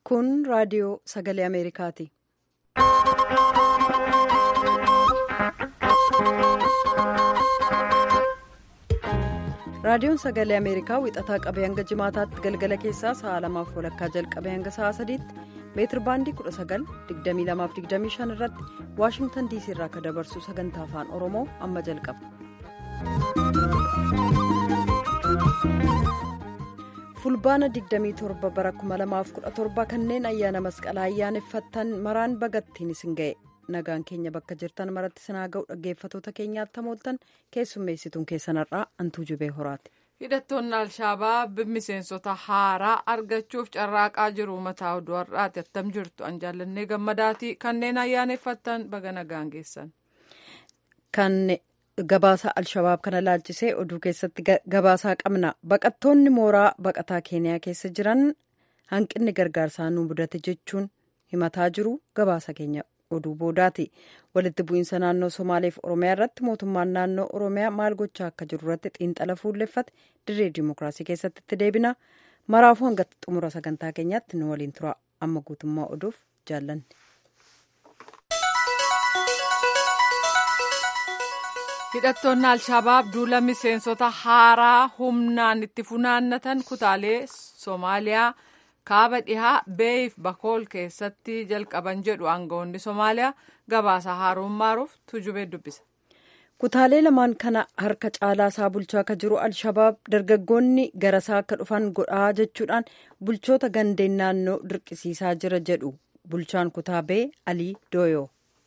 Kun raadiyoo sagalee Ameerikaati. Raadiyoon sagalee Ameerikaa wixataa qabee hanga jimaataatti galgala keessaa sa'a lamaaf walakkaa jalqabee hanga sa'a sadiitti meetir baandii 19,2225 irratti Waashingtan diisii irraa akka dabarsu sagantaa afaan Oromoo amma jalqaba. Fulbaana 27 bara 2017 kanneen ayyaana masqalaa ayyaaneffattan maraan bagattiin isin ga'e. nagaan keenya bakka jirtan maratti sinaa ga'u dhaggeeffatoota keenyaatti hamooltan keessummeessituun keessanarraa antuu jubee horaati. hidhattoonni alshabaab miseensota haaraa argachuuf carraaqaa jiru mataa oduu har'aati attam jirtu an jaallannee gammadaatii kanneen ayyaaneffattan baga nagaan geessan. kan gabaasa alshabaab kana laalchisee oduu keessatti gabaasaa qabna baqattoonni mooraa baqataa keeniyaa keessa jiran hanqinni gargaarsaa nu mudate jechuun himataa jiru gabaasa keenya. oduu boodaati walitti bu'iinsa naannoo somaaleef oromiyaa irratti mootummaan naannoo oromiyaa maal gochaa akka jiru irratti xiinxala fuulleffate dirree dimookiraasii keessatti itti deebina maraafuu hanga xumura sagantaa keenyaatti nu waliin tura amma guutummaa oduuf jaallanne. hidhattoonni alshabaab duula miseensota haaraa humnaan itti funaannatan kutaalee soomaaliyaa. kaaba dhihaa beeyif bakool keessatti jalqaban jedhu aangawoonni somaaliyaa gabaasa haaruun maaruuf tujubee dubbisa. kutaalee lamaan kana harka caalaa isaa bulchaa akka jiru alshabaab dargaggoonni garasaa akka dhufan godhaa jechuudhaan bulchoota gandeen naannoo dirqisiisaa jira jedhu bulchaan kutaa bee alii dooyoo.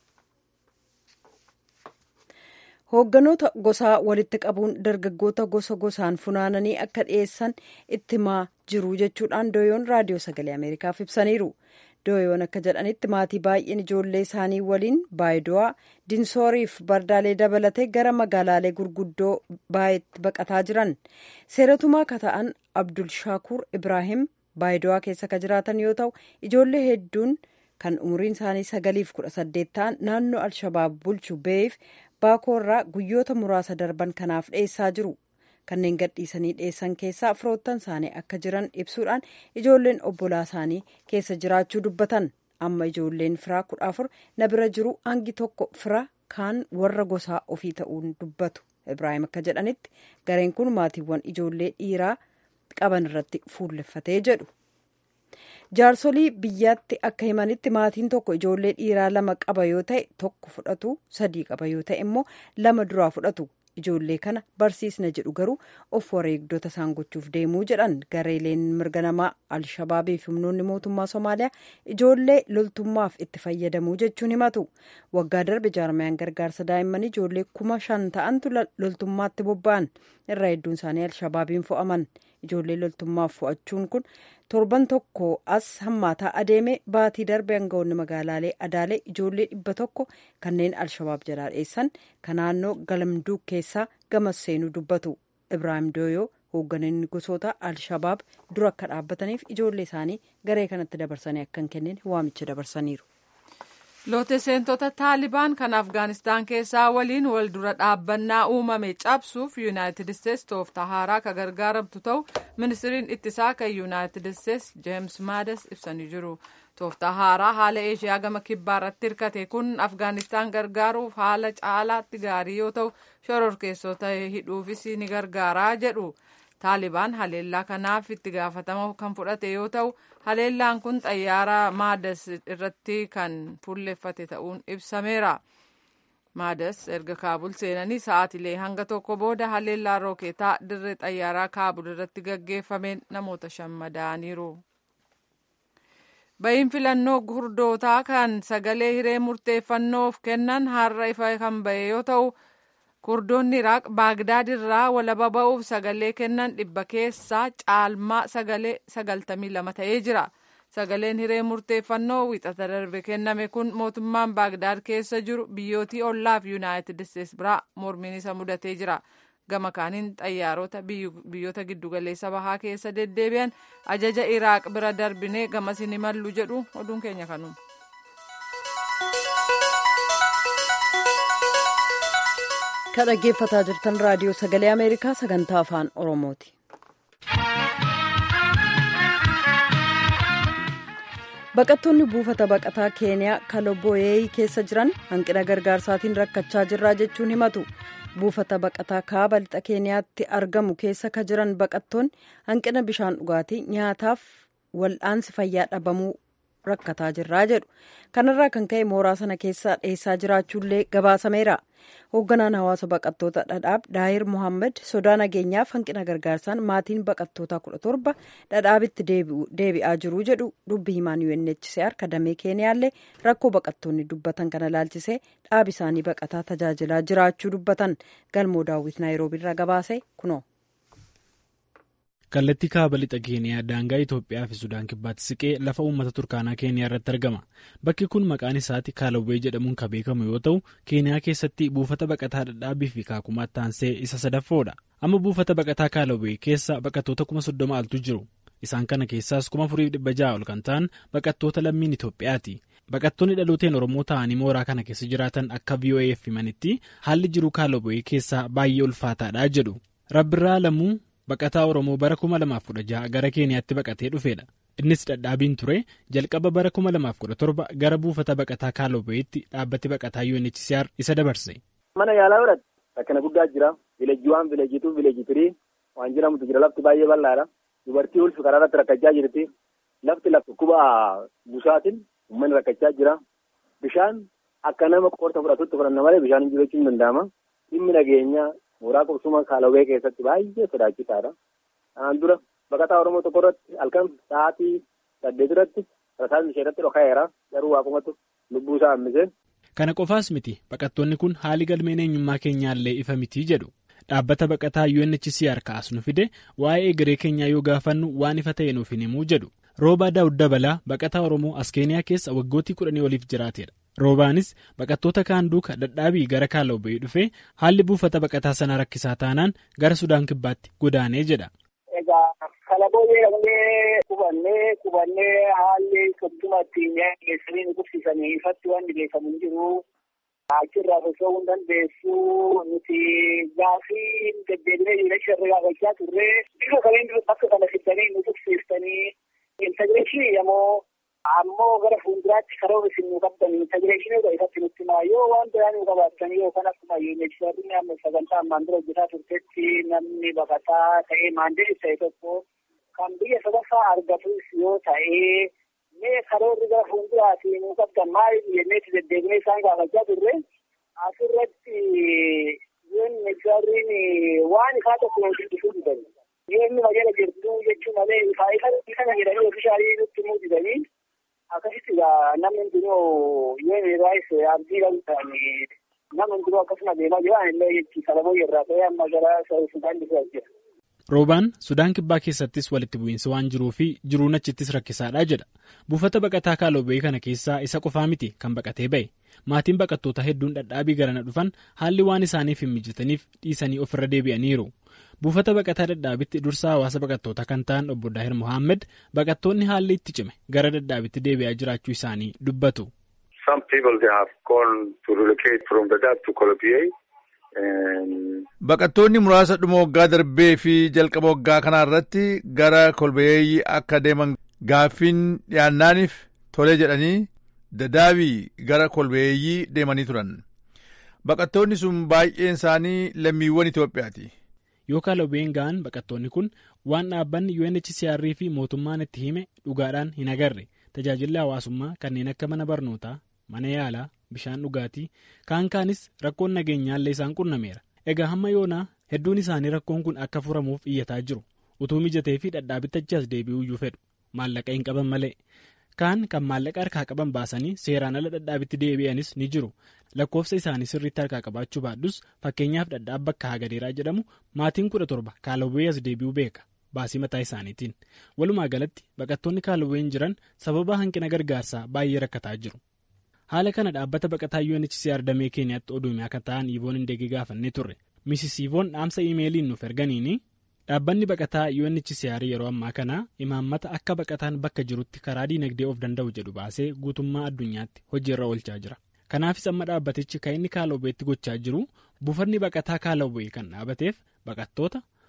hoogganoota gosaa walitti qabuun dargaggoota gosa gosaan funaananii akka dhiyeessan itti himaa jiru jechuudhaan dooyoon raadiyoo sagalee ameerikaaf ibsaniiru dooyoon akka jedhanitti maatii baay'een ijoollee isaanii waliin baayido'aa dinsooriif bardaalee dabalatee gara magaalaalee gurguddoo baay'eetti baqataa jiran seeratumaa akka ta'an abdul shaakur ibraahim baayido'aa keessa ka jiraatan yoo ta'u ijoollee hedduun kan umuriin isaanii sagaliif kudha saddeet ta'an naannoo alshabaab bulchu beeyif baakoorraa guyyoota muraasa darban kanaaf dhiyeessaa jiru kanneen gadhiisanii dhiyeessan keessaa firoottan isaanii akka jiran ibsuudhaan ijoolleen obbolaa isaanii keessa jiraachuu dubbatan amma ijoolleen firaa kudha afur na bira jiru hangi tokko fira kaan warra gosaa ofii ta'uun dubbatu ibraahim akka jedhanitti gareen kun maatiiwwan ijoollee dhiiraa qaban irratti fuulleffatee jedhu. jaarsolii biyyaatti akka himanitti maatiin tokko ijoollee dhiiraa lama qaba yoo ta'e tokko fudhatu sadii qaba yoo ta'e immoo lama duraa fudhatu ijoollee kana barsiisna jedhu garuu of wareegdota isaan gochuuf deemuu jedhan gareeleen mirga namaa alshabaabii fi humnoonni mootummaa somaaliyaa ijoollee loltummaaf itti fayyadamuu jechuun himatu waggaa darbe jaarmayaan gargaarsa daa'immanii ijoollee kuma shan ta'antu loltummaatti bobba'an irraa hedduun isaanii alshabaabiin fo'aman ijoollee loltummaaf fo'achuun kun torban tokko as hammaataa adeeme baatii darbe aangawoonni magaalaalee adaalee ijoollee dhibba tokko kanneen alshabaab jalaa dheessan kan naannoo galamduuk keessaa gamas seenuu dubbatu ibraahim dooyoo hoogganoonni gosoota alshabaab dura akka dhaabbataniif ijoollee isaanii garee kanatti dabarsanii akka hin kennine waamicha dabarsaniiru. loote seentota taalibaan kan afgaanistaan keessaa waliin wal dura dhaabbannaa uumame cabsuuf yuunaayitid isteetsi tooftaa haaraa ka gargaaramtu ta'u ministiriin ittisaa kan yuunaayitid isteetsi jeems maadas ibsanii jiru tooftaa haaraa haala eeshiyaa gama kibbaa irratti hirkate kun afgaanistaan gargaaruuf haala caalaatti gaarii yoo ta'u shororkeessota hidhuufis ni gargaaraa jedhu taalibaan haleellaa kanaaf itti gaafatama kan fudhate yoo ta'u haleellaan kun xayyaara maadas irratti kan fuulleffate ta'uun ibsameera maadas erga kaabul seenanii sa'aatilee hanga tokko booda haleellaa rookeetaa dirree xayyaaraa kaabul irratti gaggeeffameen namoota shan madaaniiru. bahiin filannoo gurdootaa kan sagalee hiree murteeffannoof kennan har'a ifa kan bahe yoo ta'u. kurdoonni iraaq baagdaad irraa walaba ba'uuf sagalee kennan dhibba keessaa caalmaa sagalee sagaltamii lama ta'ee jira sagaleen hiree murteeffannoo wixata darbe kenname kun mootummaan baagdaad keessa jiru biyyootii ollaaf yuunaayitid isteetsi biraa mormiin isa mudatee jira gama kaaniin xayyaarota biyyoota giddugaleessa bahaa keessa deddeebi'an ajaja iraaq bira darbinee gamas hin imallu jedhu oduun keenya kanuma. kan dhaggeeffataa jirtan raadiyoo sagalee ameerikaa sagantaa afaan oromooti. baqattoonni buufata baqataa keeniyaa kaloboyeey keessa jiran hanqina gargaarsaatiin rakkachaa jirraa jechuun himatu buufata baqataa kaaba lixa keeniyaatti argamu keessa ka jiran baqattoonni hanqina bishaan dhugaatii nyaataaf wal'aansi fayyaa dhabamuu rakkataa jirraa jedhu kanarraa kan ka'e mooraa sana keessaa dheessaa jiraachuullee gabaasameera hoogganaan hawaasa baqattoota dhadhaab daahir mohaammed sodaa nageenyaaf hanqina gargaarsaan maatiin baqattootaa kudha torba dhadhaabitti deebi'aa jiru jedhu dubbi himaan UNHCR kadamee keeniyaallee rakkoo baqattoonni dubbatan kana laalchisee dhaab isaanii baqataa tajaajilaa jiraachuu dubbatan galmoo daawwit naayiroobiirraa gabaase kunoo. kallattii kaaba lixa keeniyaa daangaa itoophiyaa fi sudaan kibbaatti siqee lafa uummata turkaanaa keeniyaa irratti argama bakki kun maqaan isaatti kaalawwee jedhamuun kan beekamu yoo ta'u keeniyaa keessatti buufata baqataa dhadhaabii fi kaakumaatti taansee isa sadaffoodha amma buufata baqataa kaalawwee keessa baqattoota kuma soddoma altu jiru isaan kana keessaas kuma afurii dhibba ja'a ol kan ta'an baqattoota lammiin itoophiyaati baqattoonni dhalooteen oromoo ta'anii mooraa kana keessa jiraatan akka voaf himanitti haalli jiru kaalawwee keessaa baay'ee ulfaataadha jedhu rabbirraa lamuu. baqataa oromoo bara 2016 gara keeniyaatti baqatee dhufeedha innis dhadhaabiin ture jalqaba bara 2017 gara buufata baqataa kaalobbeetti dhaabbati baqataa UNHCR isa dabarse. mana yaalaa godhate rakkina guddaa jira vileejii waan vileejii tuu vileejii tirii waan jedhamutu jira lafti baay'ee bal'aadha dubartii ulfi karaa irratti rakkachaa jirti lafti lafti kuba busaatiin uummanni rakkachaa jira bishaan akka nama qorta fudhatutti fudhanna malee bishaan hin jiru jechuun hin danda'ama dhimmi nageenyaa. mooraa qubsuma kaalawwee keessatti baay'ee sodaachisaadha. Kanaan dura baqataa Oromoo tokko irratti halkan sa'aatii saddeet irratti rasaasni ishee irratti dhoka'eera. Garuu waaqumatu lubbuu isaa hambise. Kana qofaas miti baqattoonni kun haali galmeen eenyummaa keenyaallee ifa mitii jedhu. Dhaabbata baqataa UNHCR kaasnu fide waa'ee egeree keenyaa yoo gaafannu waan ifa ta'e nuuf hin himuu jedhu. Roobaa Daawud Dabalaa baqataa Oromoo as Keeniyaa keessa waggootii kudhanii oliif jiraateedha. Roobaanis baqattoota kaan duuka dadhaabii gara kaalawwee dhufee haalli buufata baqataa sanaa rakkisaa taanaan gara Sudaan kibbaatti godaanee jedha. Egaa kalaboyyee dhaqnee qubannee qubannee haalli sodduma ittiin geessanii nu qubsiisanii ifatti waan dhiyeeffamu hin jiru. Achirraa osoo hin dandeessu nuti gaafii deddeebinee yuuneessi irra gaafachaa turre bifa kamiin bakka kana fidanii nu qubsiistanii intagireeshinii yommuu ammoo gara fuulduraatti karoora isin nu qabdan intagireeshinii ifatti nutti himaa yoo waan biraa nu qabaattan yoo kan akkuma yuuneessi amma sagantaa ammaan dura hojjetaa turtetti namni baqataa ta'ee maandeelis ta'e tokko kan biyya sadaffaa argatus yoo ta'e mee karoorri gara fuulduraatti nu qabdan maal jenneetti deddeebinee isaan gaafachaa turre asirratti yuuneessi waan ifaa tokko nu guddisuu didani. Yoo inni magaalaa jirtu jechuun malee ifaa ifa kana jedhanii ofiishaalii nutti himuu didanii akkasitti namni hundinuu yoo raayis abdii qabuudhaan namni hundinuu akkasuma deemaa jiran illee jechi kalaboyyee irraa ta'ee amma gara Sudaan dhufaa jira. Roobaan Sudaan kibbaa keessattis walitti bu'iinsi waan jiruu fi jiruun achittis rakkisaadha jedha. Buufata baqataa kaalobee kana keessaa isa qofaa miti kan baqatee ba'e. Maatiin baqattoota hedduun dhadhaabii garana dhufan haalli waan isaaniif hin mijataniif dhiisanii ofirra deebi'aniiru. Buufata baqataa dhadhaabitti dursaa hawaasa baqattoota kan ta'an obbo Daahir Mohaammed baqattoonni haalli itti cime gara dhadhaabitti deebi'aa jiraachuu isaanii dubbatu. Baqattoonni muraasa dhuma waggaa darbee fi jalqaba waggaa kanaa irratti gara kolbeeyyii akka deeman gaaffiin dhiyaannaaniif tolee jedhanii dadaabii gara kolbeeyyii deemanii turan. Baqattoonni sun baay'een isaanii lammiiwwan Itoophiyaati. Yoo kaalobeen ga'an baqattoonni kun waan dhaabbanni UNHCR fi mootummaan itti hime dhugaadhaan hin agarre tajaajilli hawaasummaa kanneen akka mana barnootaa, mana yaalaa, bishaan dhugaatii kaan kaanis rakkoon nageenyaallee isaan qunnameera. Egaa hamma yoonaa hedduun isaanii rakkoon kun akka furamuuf iyyataa jiru. Utuu mijatee fi dhadhaabitti achi as deebi'uu iyyuu fedhu. Maallaqa hin qaban malee. Kaan kan maallaqa harkaa qaban baasanii seeraan ala dhadhaabitti deebi'anis ni jiru. Lakkoofsa isaanii sirriitti harkaa qabaachuu baadhus fakkeenyaaf dhadhaab bakka hagadeeraa jedhamu maatiin kudha torba kaalawwee as deebi'uu beeka. Baasii mataa isaaniitiin. Walumaa galatti baqattoonni kaalawween jiran sababa hanqina gargaarsaa baay'ee rakkataa jiru. Haala kana dhaabbata baqataa UNHCR damee Keeniyaatti oduume akka ta'an Ivoon Hindeegee gaafannee turre. Misis Ivoon dhaamsa iimeeliin nuuf erganiini dhaabbanni baqataa UNHCR yeroo ammaa kana imaammata akka baqataan bakka jirutti karaa diinagdee of danda'u jedhu baasee guutummaa addunyaatti hojiirra oolchaa jira. Kanaafis amma dhaabbatichi kan inni kaalawweetti gochaa jiru buufanni baqataa kaalawwee kan dhaabateef baqattoota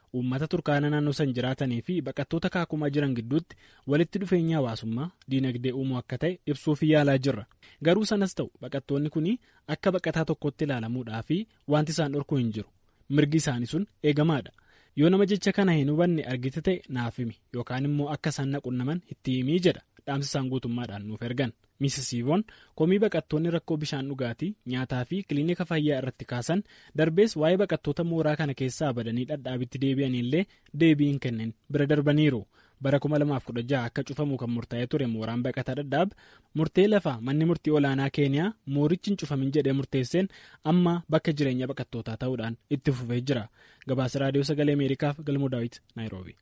uummata turkaana naannoo san jiraatanii fi baqattoota kaakumaa jiran gidduutti walitti dhufeenya hawaasummaa diinagdee uumuu akka ta'e ibsuuf yaalaa jirra garuu sanas ta'u baqattoonni kun akka baqataa tokkotti ilaalamuudhaa fi wanti isaan dhorkuu hin jiru mirgi isaanii sun eegamaadha yoo nama jecha kana hin hubanne argite ta'e naaf himi yookaan immoo akka isaan naqunnaman itti himii jedha dhaamsi isaan guutummaadhaan nuuf ergan miisisiivoon komii baqattoonni rakkoo bishaan dhugaatii nyaataa fi kiliinika fayyaa irratti kaasan darbees waa'ee baqattoota mooraa kana keessaa badanii dhadhaabitti deebi'anillee deebii hin kennin bira darbaniiru bara 2016 akka cufamu kan murtaa'ee ture mooraan baqataa dhadhaab murtee lafaa manni murtii olaanaa keeniyaa moorichi hin cufamin jedhee murteesseen amma bakka jireenya baqattootaa ta'uudhaan itti fufee jira gabaasa raadiyoo sagalee ameerikaaf galmoo daawit naayiroobi.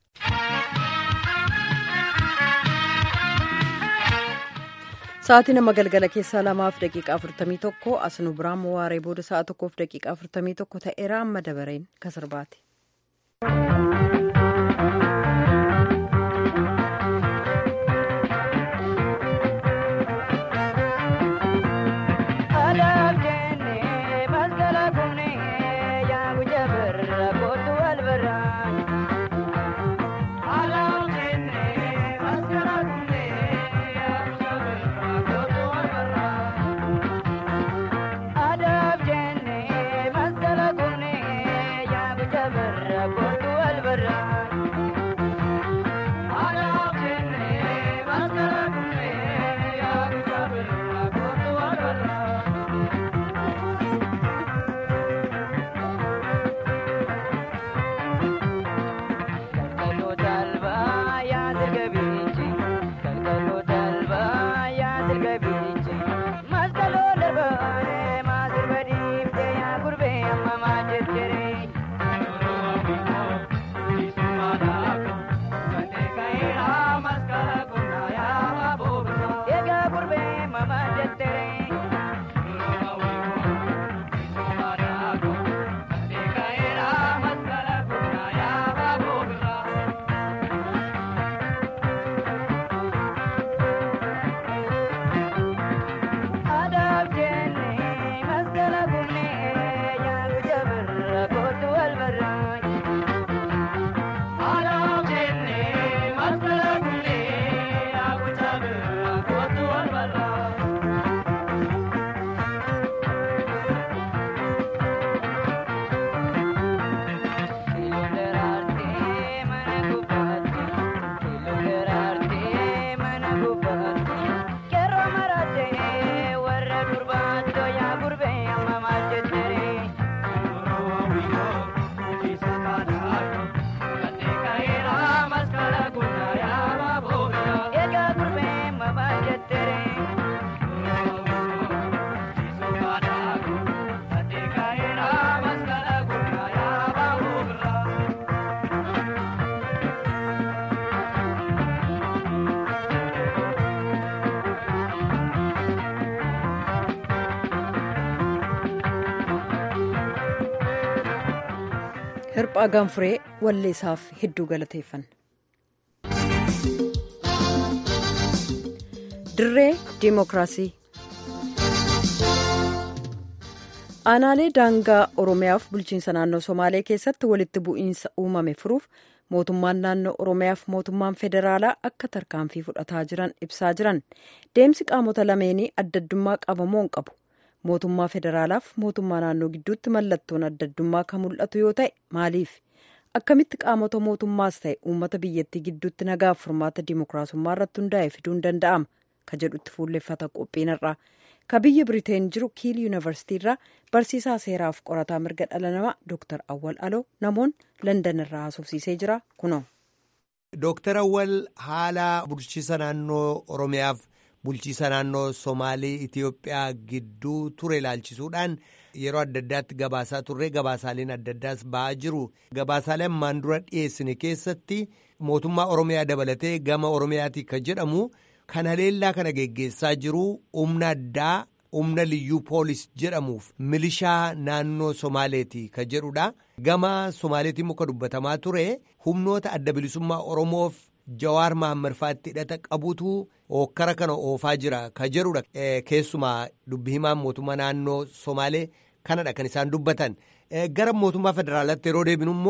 Sa'aatii nama galgala keessaa lamaaf daqiiqaa afurtamii tokko as nu biraan waaree booda sa'a tokkoof daqiiqaa afurtamii tokko ta'eera amma dabareen kasirbaati. hirphaa gaanfuree walleessaaf hedduu galateeffanna. dirree diimokiraasii aanaalee daangaa oromiyaaf bulchiinsa naannoo somaalee keessatti walitti bu'iinsa uumame furuuf mootummaan naannoo oromiyaaf mootummaan federaalaa akka tarkaanfii fudhataa jiran ibsaa jiran deemsi qaamota lameenii addaddummaa qabamoo hin qabu. mootummaa federaalaaf mootummaa naannoo gidduutti mallattoon addaddummaa kan mul'atu yoo ta'e maaliif akkamitti qaamota mootummaas ta'e uummata biyyattii gidduutti nagaaf furmaata dimookiraasummaa irratti hundaa'e fiduun danda'ama ka jedhutti fuulleffata qophiinarraa ka biyya biriteen jiru kiil yuunivarsiitiirraa barsiisaa seeraaf qorataa mirga dhala namaa dooktar awwal aloo namoon landan irraa haasofsiisee jira kunoo. dooktar awwal haala bulchiisa naannoo oromiyaaf. bulchiisa naannoo somaalii itiyoophiyaa gidduu ture ilaalchisuudhaan yeroo adda addaatti gabaasaa turre gabaasaaleen adda addaas ba'aa jiru gabaasaalee ammaan dura dhiyeessine keessatti mootummaa oromiyaa dabalatee gama oromiyaatii kan jedhamu kan haleellaa kana geggeessaa jiru humna addaa humna liyyuu poolis jedhamuuf milishaa naannoo somaaleeti kan jedhudha gama somaaleetiin muka dubbatamaa ture humnoota adda bilisummaa oromoof. Jawaar Mahammad fa'aatti hidhata qabutu hokkara kana oofaa jira ka jedhudha keessumaa dubbi himaan mootummaa naannoo Somaalee kanadha kan isaan dubbatan gara mootummaa federaalaatti yeroo deebinu immoo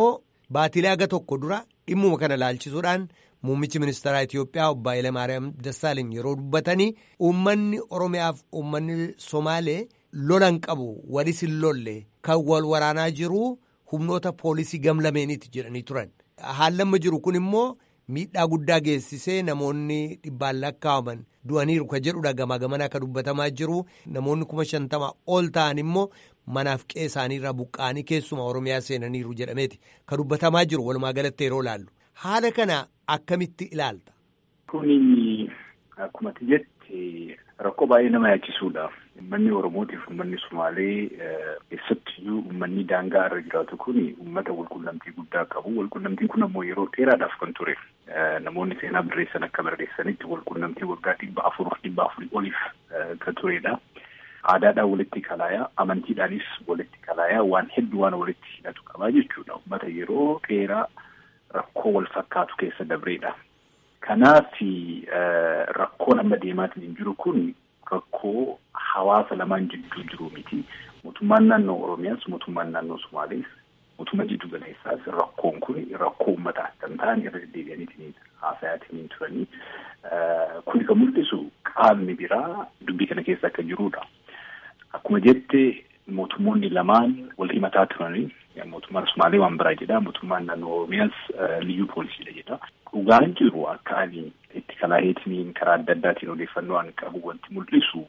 baatilee aga tokko dura dhimmuma kana laalchisuudhaan muummichi ministeeraa Itiyoophiyaa obbo Hayilamaariyaam Dassaaleny yeroo dubbatanii uummanni Oromiyaaf uummanni Somaalee lolan qabu walis hin lolle kan wal waraanaa jiru humnoota poolisii gamlameeniiti jedhanii turan. Haallamma jiru kun immoo miidhaa guddaa geessisee namoonni dhibbaan lakkaa'aman du'aniiru ka jedhudha gamaa gamana akka dubbatamaa jiru namoonni kuma shantama ol ta'an immoo manaaf qe'ee isaaniirraa buqqa'anii keessuma oromiyaa seenaniiru jedhameeti ka dubbatamaa jiru walumaa galatti yeroo laallu haala kana akkamitti ilaalta. Kuni akkuma jetti rakkoo baay'ee nama yaachisuudha. Uummanni Oromootiif uummanni Sumaalee keessattiyyuu uummanni daangaa irra jiraatu kun uummata walqunnamtii guddaa qabu. Walqunnamtiin kun ammoo yeroo dheeraadhaaf kan ture. Namoonni seenaa barreessan akka barreessanitti walqunnamtii waggaa dhibba afur dhibba afurii oliif kan turedha. Aadaadhaan walitti kalaayaa, amantiidhaanis walitti kalaayaa waan hedduu waan walitti hidhatu qabaa jechuudha. Uummata yeroo dheeraa rakkoo wal fakkaatu keessa dabreedha. Kanaaf rakkoon amma deemaatiin hin jiru kun rakkoo hawaasa lamaan jidduu jiru miti. Mootummaan naannoo Oromiyaas mootummaan naannoo Somaalees mootummaa jiddu galeessaas rakkoon kun rakkoo uummataa kan ta'an irra deddeebi'aniitiin haasayaatiin turanii kun kan mul'isu qaamni biraa dubbii kana keessa akka jirudha. Akkuma jette mootummoonni lamaan wal himataa turanii mootummaan Somaalee waan biraa jedha mootummaan naannoo Oromiyaas liyyuu poolisiidha jedha. Dhugaan jiru akka ani itti kalaaheetiin karaa adda addaatiin odeeffannoo an qabu wanti mul'isu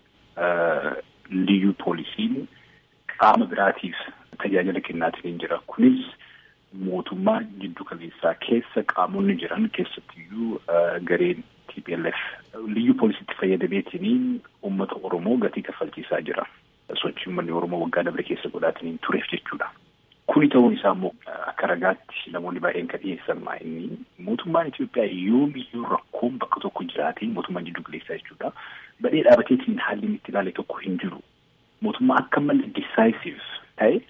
liyyuu poolisiin qaama biraatiif tajaajila kennaatiin jira. Kunis mootummaa jiddu galeessaa keessa qaamonni jiran keessattiyyuu gareen TPLF liyyuu poolisiitti fayyadameetiin uummata Oromoo gatii kaffalchiisaa jira. Sochii uummanni Oromoo waggaa dabre keessa godhaatiin tureef jechuudha. Kuni ta'uun isaa immoo akka ragaatti namoonni baay'een kan dhiyeessan maa inni mootummaan Itoophiyaa yoomiyyuu rakkoon bakka tokko jiraate mootummaan jiddu galeessaa jechuudha. Badhee dhaabateetiin haalli inni itti ilaale tokko hin jiru. Mootummaa akka malee decisive ta'e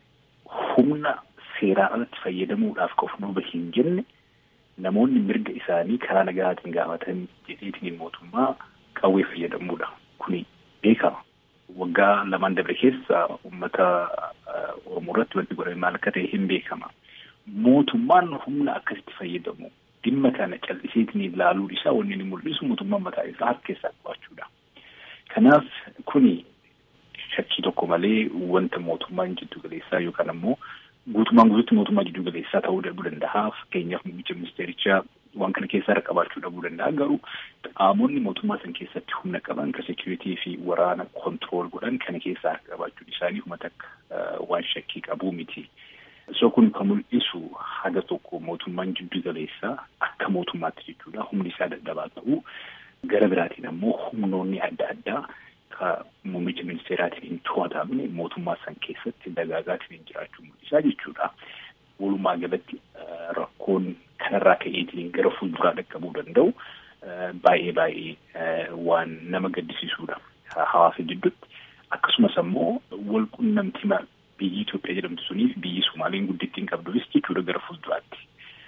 humna seeraa alatti fayyadamuudhaaf ka of duuba hin jenne namoonni mirga isaanii karaa nagaatiin gaafatan jedheetiin mootummaa qawwee fayyadamuudha. Kuni beekama. Waggaa lamaan dabre keessa uummata Oromoo irratti wanti godhame maal akka ta'e hin beekama. Mootummaan humna akkasitti fayyadamu dhimma kana calliseetiin ilaaluun isaa wanni inni mul'isu mootummaan mataa isaa harka keessaa qabaachuudha. Kanaaf kuni shakkii tokko malee wanta mootummaan jiddu galeessaa yookaan ammoo guutumaan guutuutti mootummaa jiddu galeessaa ta'uu dhabuu danda'a. Fakkeenyaaf muummicha ministeerichaa waan kana keessaa harka qabaachuu dhabuu danda'a. Garuu qaamonni mootummaa san keessatti humna qaban kan seekuritii fi waraana kontirool godhan kana keessaa harka qabaachuun isaanii uummata akka waan shakkii qabuu miti. So kun kan mul'isu haga tokko mootummaan jiddu galeessaa akka mootummaatti jechuudha. Humni isaa dadhabaa ta'uu gara biraatiin ammoo humnoonni adda addaa ka muummicha ministeeraatiin hin to'atamne mootummaa san keessatti dagaagaatiin jiraachuu mul'isaa jechuudha. Walumaa galatti rakkoon kanarraa ka'eetiin gara fuulduraa dhaqqabuu danda'u baay'ee baay'ee waan nama gaddisiisuudha hawaasa jidduutti. Akkasumas ammoo wal qunnamtii biyyi Itoophiyaa jedhamtu suniif biyyi Somaaliin guddittiin qabduufis jechuudha gara fuulduraatti.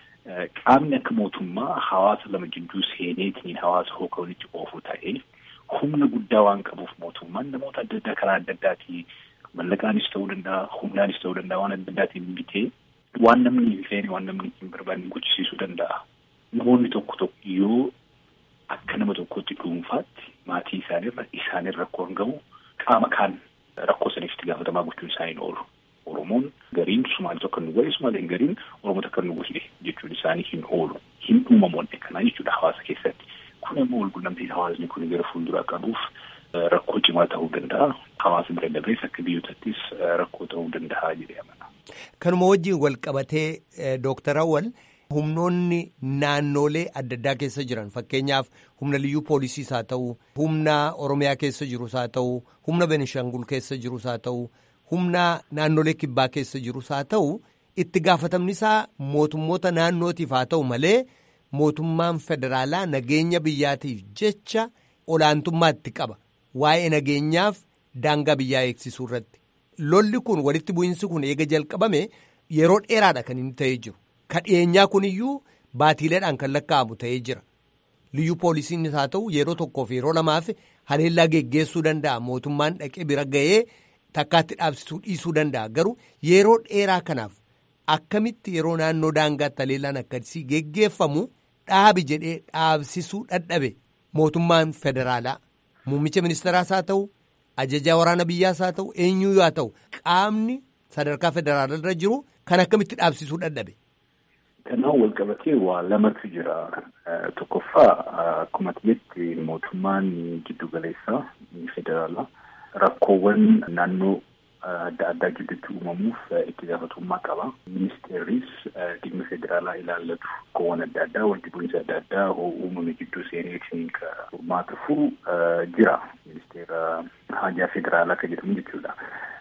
Qaamni akka mootummaa hawaasa lama jidduu seeneetiin hawaasa hooka walitti oofu ta'ee humna guddaa waan qabuuf mootummaan namoota adda addaa karaa adda addaatii mallaqaanis ta'uu danda'a humnaanis ta'uu danda'a waan adda addaatiin bitee waan namni hin feene waan namni hin barbaanne gochisiisuu danda'a. Namoonni tokko tokko yoo akka nama tokkotti dhuunfaatti maatii isaanirra isaanirra rakkoon gahu qaama kaan rakkoo saniif itti gaafatamaa gochuun isaanii oolu. Oromoon gariin Sumaalee tokko nu godhe Sumaaleen gariin Oromoo tokko nu godhe jechuun isaanii hin oolu. Hin uumamoonni kanaa jechuudha hawaasa keessatti. Kun immoo walqunnamtiin hawaasni kun gara fuulduraa qabuuf rakkoo cimaa ta'uu danda'a. Hawaasa bira dabrees akka biyyootatti rakkoo ta'uu danda'a jedhee amana. Kanuma wajjin wal qabatee Dooktar Awwal humnoonni naannolee adda addaa keessa jiran fakkeenyaaf humna liyyuu poolisiis haa ta'u humna Oromiyaa keessa jirus haa ta'u humna Benishangul keessa jirus haa ta'u humna naannolee kibbaa keessa jirus haa ta'u itti gaafatamni isaa mootummoota naannootiif haa ta'u malee. mootummaan federaalaa nageenya biyyaatiif jecha olaantummaa itti qaba waa'ee nageenyaaf daangaa biyyaa eegsisuu irratti lolli kun walitti bu'iinsi kun eega jalqabame yeroo dheeraadha kan inni ta'ee jiru ka dhiyeenyaa kun iyyuu baatiileedhaan kan lakkaa'amu ta'ee jira liyyuu poolisiinis haa ta'u yeroo tokkoof yeroo lamaaf haleellaa geggeessuu danda'a mootummaan dhaqee bira ga'ee takkaatti dhaabsisuu dhiisuu danda'a garuu yeroo dheeraa kanaaf akkamitti yeroo naannoo daangaatti haleellaan akkasii geggeeffamu dhaabi jedhee dhaabsisuu dadhabe mootummaan federaalaa muummicha ministeeraas haa ta'u ajajaa waraana biyyaas haa ta'u eenyuu haa ta'u qaamni sadarkaa federaalaa irra jiru kan akkamitti dhaabsisuu dadhabe. Kanaan wal qabatee waa lamatu jira. Tokkoffaa akkuma jetti mootummaan giddu galeessaa federaalaa rakkoowwan naannoo adda addaa gidduutti uumamuuf itti gaafatamummaa qaba. Ministeerris dhimma federaalaa ilaallatu rakkoowwan adda addaa wanti bu'iinsa adda addaa uumame gidduu seeneetiin ka furmaata furu jira. Ministeera haajaa federaalaa kan jedhamu jechuudha.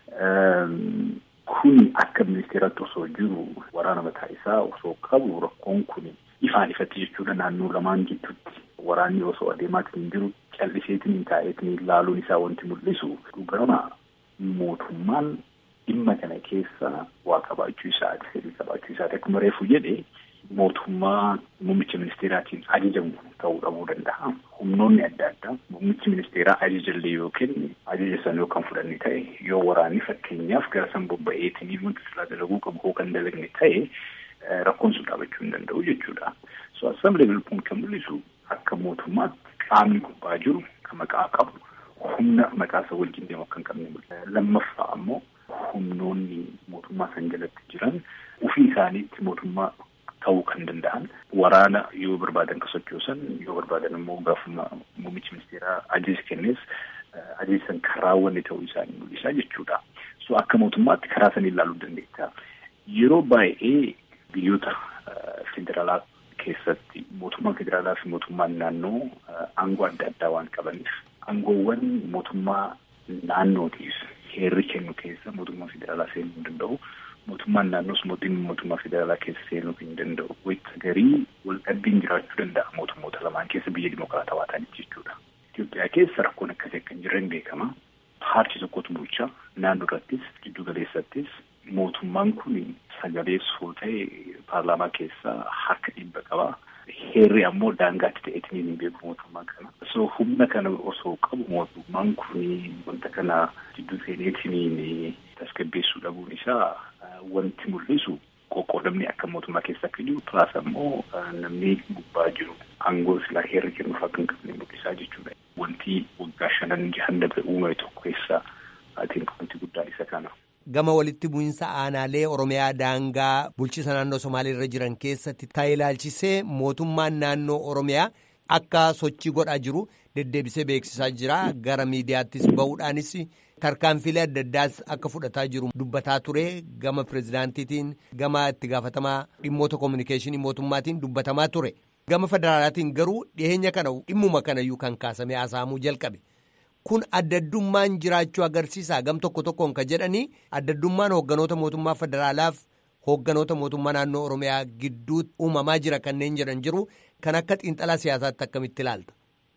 Kun akka ministeeratti osoo jiru waraana mataa isaa osoo qabu rakkoon kun ifaan ifatti jechuudha naannoo lamaan gidduutti waraanni osoo adeemaatiin jiru calliseetiin taa'eetiin ilaaluun isaa wanti mul'isu dhugaama mootummaan dhimma kana keessa waa qabaachuu isaati fedhii qabaachuu isaati akkuma reefu jedhe mootummaa muummicha ministeeraatiin ajajamu ta'uu dhabuu danda'a. Humnoonni adda addaa muummichi ministeeraa ajajallee yookiin ajaja sana yookaan fudhanne ta'e yoo waraanni fakkeenyaaf gara san bobba'eetiin wanti silaa dalaguu qabu hoo kan dalagne ta'e rakkoon sun dhaabachuu hin danda'u jechuudha. So assam level kun kan mul'isu akka mootummaatti qaamni gubbaa jiru kan maqaa qabu humna maqaa isa wajjin deemu akka hin qabne mul'isa. Lammaffaa ammoo humnoonni mootummaa san jalatti jiran ofii isaaniitti mootummaa ta'uu kan danda'an waraana yoo barbaadan ka sochoosan yoo barbaadan immoo gaafuma muummichi ministeeraa ajaja kennees ajaja san kan raawwanne ta'uu isaanii mul'isa jechuudha. So akka mootummaatti karaa sanii ilaaluu dandeetta. Yeroo baay'ee biyyoota federaalaa keessatti mootummaan federaalaa fi mootummaan naannoo aangoo adda addaa waan qabaniif aangoowwan mootummaa naannootiif heerri kennu keessa mootummaa federaalaa seenuu hin danda'u. Mootummaan naannoos mootummaa mootummaa federaalaa keessa seenuu hin danda'u. Wayita garii wal dhabbiin jiraachuu danda'a mootummoota lamaan keessa biyya dimokiraatawaa ta'aniif jechuudha. Itoophiyaa keessa rakkoon akkasii akka hin jirre beekama. Paartii tokkotu bulchaa naannoo irrattis giddu galeessattis mootummaan kun sagalee soo ta'e paarlaamaa keessa harka dhibba qaba. Heerri ammoo daangaatti ta'eetiin hin beeku mootummaa kana. So humna kana osoo qabu mootummaan kun wanta kana gidduu seeneetiin tasgabbeessuu dhabuun isaa wanti mul'isu qoqqoodamni akka mootummaa keessa akka jiru pilaas ammoo namni gubbaa jiru aangoo silaa heerri kennuuf akka hin qabne mul'isaa jechuudha. Wanti waggaa shanan jahan dabre uumame tokko keessa atiin wanti guddaan isa kana. Gama walitti bu'iinsa aanaalee Oromiyaa daangaa bulchiisa naannoo Somaalee irra jiran keessatti ta'ee ilaalchisee mootummaan naannoo Oromiyaa akka sochii godhaa jiru deddeebisee beeksisaa jira. Gara miidiyaattis bahuudhaanis tarkaanfilee adda addaas akka fudhataa jiru dubbataa ture. Gama pirezidaantiitiin gama itti gaafatamaa dhimmoota koominikeeshinii mootummaatiin dubbatamaa ture. Gama federaalaatiin garuu dhiyeenya kana dhimmuma kanayyuu kan kaasamee haasa'amuu jalqabe. Kun addaddummaan jiraachuu agarsiisa gam tokko tokkoon ka jedhanii addaddummaan hoogganoota mootummaa federaalaaf hoogganoota mootummaa naannoo Oromiyaa gidduutti uumamaa jira kanneen jedhan jiru kan akka xiinxalaa siyaasaatti akkamitti ilaalta.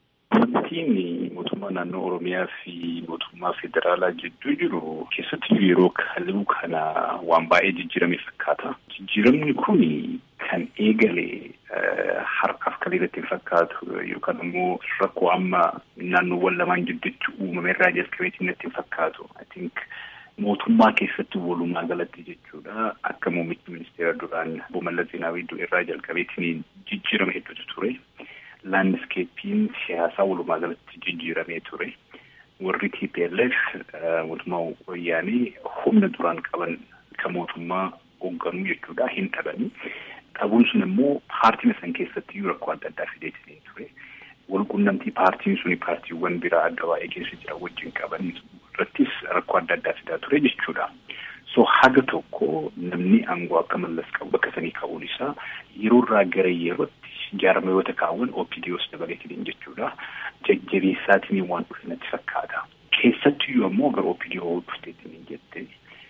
Wantiin mootummaa naannoo Oromiyaa fi mootummaa federaalaa gidduu jiru keessatti yeroo kaluu kana waan baay'ee jijjiirame fakkaata. Jijjiiramni kun kan eegale harkaaf kan irratti hin fakkaatu yookaan immoo rakkoo amma naannoowwan lamaan gidduutti uumame irraa jalqabeetiin natti hin fakkaatu. I think mootummaa keessatti walumaa galatti jechuudha akka muummichi ministeera duraan obbo Mallas Zeenaawii irraa jalqabeetiin jijjiirama hedduutu ture. Laandiskeeppiin siyaasaa walumaa galatti jijjiiramee ture. Warri TPLF mootummaa wayyaanii humna duraan qaban kan mootummaa hoogganuu jechuudha hin dhabanii. Dhabuun sun immoo paartii san keessatti rakkoo adda addaa fideetiin ture. Walqunnamtii paartiin suni paartiiwwan biraa adda baay'ee keessa jiran wajjin qaban irrattis rakkoo adda addaa fidaa ture jechuudha. So haga tokko namni aangoo akka mallas qabu bakka sanii qabuun isaa yeroo irraa gara yerootti jaarmayoota kaawwan OPDOs dabaleetiin jechuudha. Jajjabeessaatiin waan dhufe natti fakkaata. Keessattiyyuu ammoo gara OPDO dhufteetiin jette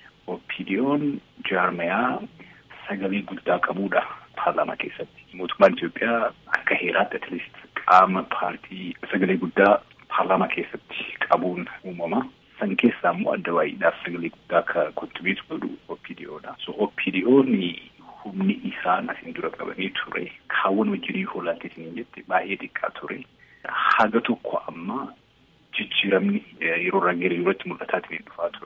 OPDO'n jaarmayaa sagalee guddaa qabuudha paarlaamaa keessatti. Mootummaan Itoophiyaa akka heeraatti atleast qaama paartii sagalee guddaa paarlaamaa keessatti qabuun uumama. San keessaa immoo adda baay'eedhaaf sagalee guddaa akka kontibiitu godhu OPDOdha. So OPDO'n humni isaan asiin dura qabanii ture. Kaawwan wajjin hoolaateetiin jette baay'ee xiqqaa ture. Haga tokko amma jijjiiramni yeroo irraa gara yerootti mul'ataatiin dhufaa ture.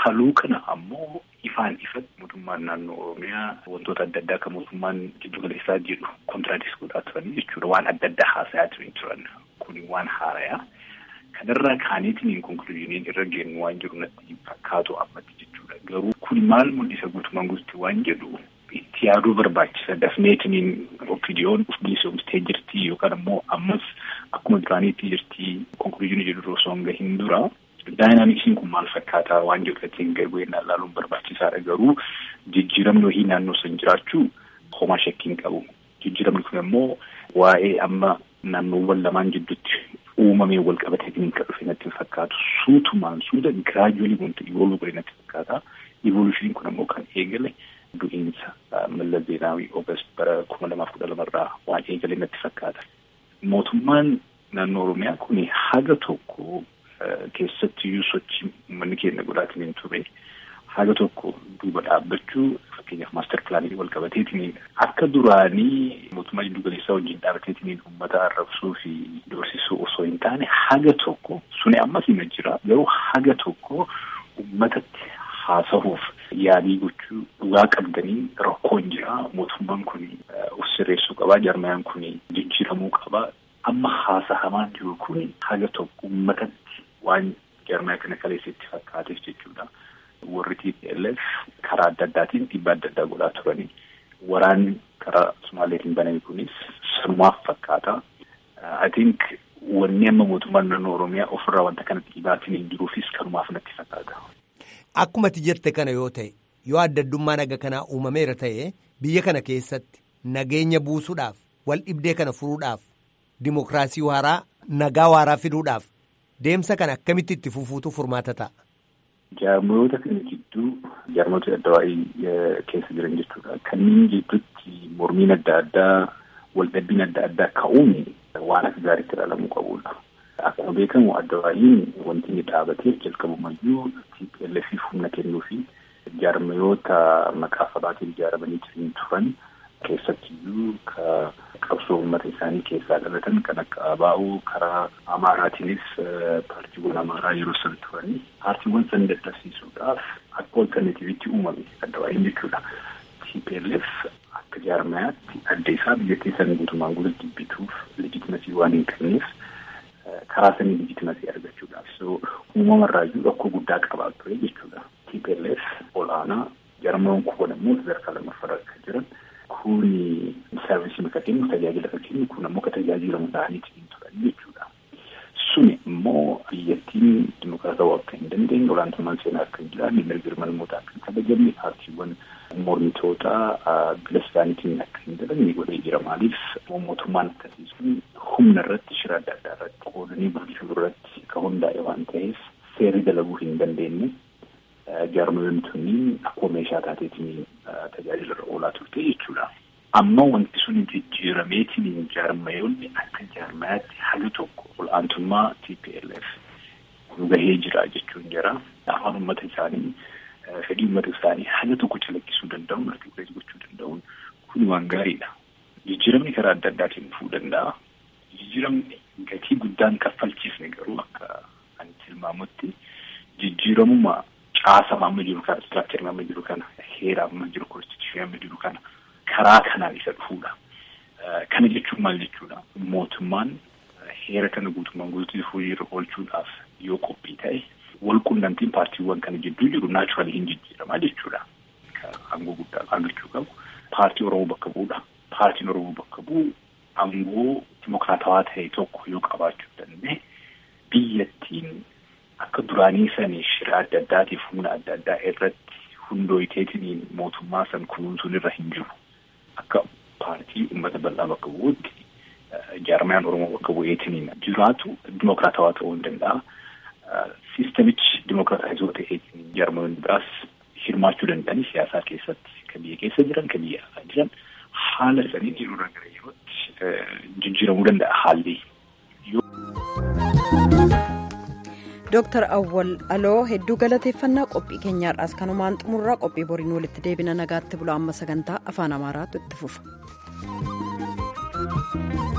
Kaluu kana ammoo ifaan ifatti mootummaan naannoo Oromiyaa wantoota adda addaa kan mootummaan giddu galeessaa jedhu kontiraadis godhaa turanii jechuudha. Waan adda addaa haasayaa turan turan. Kuni waan haarayaa. Kanarraa kaaniitiin konkuluuziiniin irra geenyu waan jiru natti fakkaatu ammatti jechuudha. Garuu kun maal mul'isa guutumaan guututti waan jedhu itti yaaduu barbaachisa. Dafneetiniin opiidiyoon of bilisoomsitee jirti yookaan ammoo ammas akkuma duraaniitti jirti konkuluuziinii jedhu osoo hin gahin dura. Daayinaamiksiin kun maal fakkaataa waan jedhu ittiin garbu'een ilaaluun barbaachisaadha. Garuu jijjiiramni wahii naannoo san jiraachuu homaa shakkiin qabu. Jijjiiramni kun immoo waa'ee amma naannoowwan lamaan jidduutti uumamee wal qabatee kan dhufe natti fakkaatu. Suutumaan suuta giraajuwalii wanti ivooluu godhe natti fakkaata. Ivoolushiniin kun immoo kan eegale du'iinsa Mallas Zeenaawii Oogast bara kuma lamaaf kudha lamarraa waan eegale natti fakkaata. Mootummaan naannoo Oromiyaa kun haga tokko keessattiyyuu sochii uummanni keenya godhaatiin hin ture haga tokko duuba dhaabbachuu fakkeenyaaf maaster pilaanii wal qabateetiin akka duraanii mootummaa jiddu galeessaa wajjin dhaabbateetiin uummata arrabsuu fi doorsisuu osoo hin taane haga tokko suni ammas hima jira garuu haga tokko uummatatti haasahuuf yaadii gochuu dhugaa qabdanii rakkoon jira mootummaan kun of sirreessuu qabaa jarmayaan kun jijjiiramuu qabaa amma haasahamaan jiru kun haga tokko uummatatti waan jarmaya kana kaleessatti fakkaateef jechuudha. Warri TPLF karaa adda addaatiin dhiibbaa adda addaa godhaa turanii waraanni karaa Somaaleetiin baname kunis sanumaaf fakkaata. I think wanni amma mootummaan naannoo Oromiyaa ofirraa wanta kana dhiibaatiin hin jiruufis kanumaaf natti fakkaata. Akkuma ati jette kana yoo ta'e yoo adda addummaa naga kanaa uumameera ta'e biyya kana keessatti nageenya buusuudhaaf wal dhibdee kana furuudhaaf dimokiraasii waaraa nagaa waaraa fiduudhaaf deemsa kana akkamitti itti fufuutu furmaata ta'a. Jaarmoota kana jidduu jaarmoota adda waa'ee keessa jiran jechuudha. Kanneen jidduutti mormiin adda addaa waldhabbiin adda addaa ka'uun waan akka gaariitti ilaalamuu qabudha. Akkuma beekamu adda waa'iin wanti inni dhaabatee jalqabumayyuu TPLF humna kennuu fi jaarmoota maqaa sabaatiin ijaaramanii jiran turan keessattiyyuu ka qabsoo uummata isaanii keessaa dhalatan kan akka ABO karaa Amaaraatiinis paartiiwwan Amaaraa yeroo san turanii paartiiwwan san dadhabsiisuudhaaf akka alternatiivitti uumame adda waa'iin jechuudha. TPLF akka jaarmayaatti adda isaa biyyattii san guutumaan guututti bituuf leejitimasii waan hin qabneef karaa sanii leejitimasii argachuudhaaf so uumamarraayyuu rakkoo guddaa qabaa ture jechuudha. TPLF olaanaa jaarmayoon kuwan immoo sadarkaa lammaffaa akka jiran kuni sarvisii akka kennu tajaajila akka kennu kun ammoo akka tajaajilamu ta'aniitiin turan jechuudha. Suni immoo biyyattiin dimokiraatawaa akka hin dandeenye olaantummaan seenaa akka hin jiraanne mirga hirmannootaa akka hin kabajamne paartiiwwan mormitootaa bila isaaniitiin akka hin dalanne godhee jira maaliif mootummaan akkasii sun humna irratti shira adda addaa irratti qoodanii bulchuu irratti ka hundaa'e waan ta'eef seerri dalaguu hin dandeenye jaarmayoonni tunniin akkuma meeshaa taateetiin tajaajila irra oolaa turte jechuudha. Amma wanti sun jijjiirameetiin jaarmayoonni akka jaarmayaatti haga tokko ol'aantummaa TPLF gahee jira jechuun jira. Afaan uummata isaanii fedhii uummata isaanii haga tokko calaqqisuu danda'uun argisiis gochuu danda'uun kun waan gaariidha. Jijjiiramni karaa adda addaatiin dhufuu danda'a. Jijjiiramni gatii guddaan kaffalchiisne garuu akka ani tilmaamutti jijjiiramuma caasama amma jiru kana istiraakcharii amma jiru kana heera amma jiru konstituushinii amma jiru kana karaa kanaan isa dhufuudha. Kana jechuun maal jechuudha? Mootummaan heera kana guutummaan guutuutti hojiirra oolchuudhaaf yoo qophii ta'e wal qunnamtiin paartiiwwan kana jidduu jiru naachuraalii hin jijjiiramaa jechuudha. Aangoo guddaa argachuu qabu. Paartii Oromoo bakka bu'uudha. Paartiin Oromoo bakka bu'u aangoo dimokiraatawaa ta'e tokko yoo qabaachuu danda'e biyyattiin akka duraanii sanii shira adda addaatiif humna adda addaa irratti hundooyiteetiin mootummaa san kunuunsuun irra hin jiru. Akka paartii uummata bal'aa bakka bu'uutti jaarmayaan Oromoo bakka bu'eetiin jiraatu dimokiraatawaa ta'uu hin danda'a. Siistamichi dimokiraataayizoo ta'eetiin jaarmayoonni biraas hirmaachuu danda'anii siyaasaa keessatti kan biyya keessa jiran kan biyya alaa jiran haala saniin yeroorraa gara yerootti jijjiiramuu danda'a haalli. Dooktar Awwal Aloo hedduu galateeffannaa qophii keenyaadhaas kanumaan xumurraa qophii boriin walitti deebina nagaatti bula amma sagantaa afaan amaaraatu itti fufa.